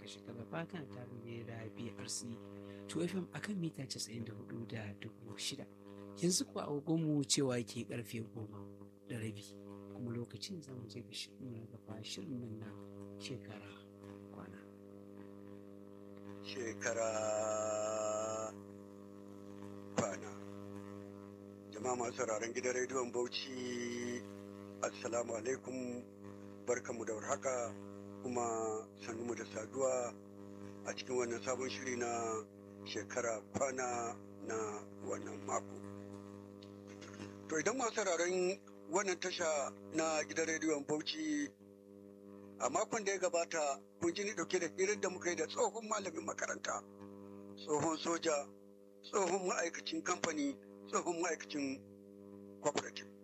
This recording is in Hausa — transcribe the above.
shekara bakan tare ne da brc 2fm akan mita 94 da dubu shida yanzu kuwa agogonmu cewa ke karfe goma da rabi kuma lokacin zamu je ga shirin na gaba shirin nan na shekara kwana shekara kwana jama'a masu sauraron gidan rediyon bauchi assalamu alaikum barkamu da warhaka kuma mu da saduwa a cikin wannan sabon shiri na shekara kwana na wannan mako to idan masu sauraron wannan tasha na gidan rediyon bauchi a makon da ya gabata kun ji ni dauke da hirar da muka yi da tsohon malamin makaranta tsohon soja tsohon ma'aikacin kamfani tsohon ma'aikacin cooperative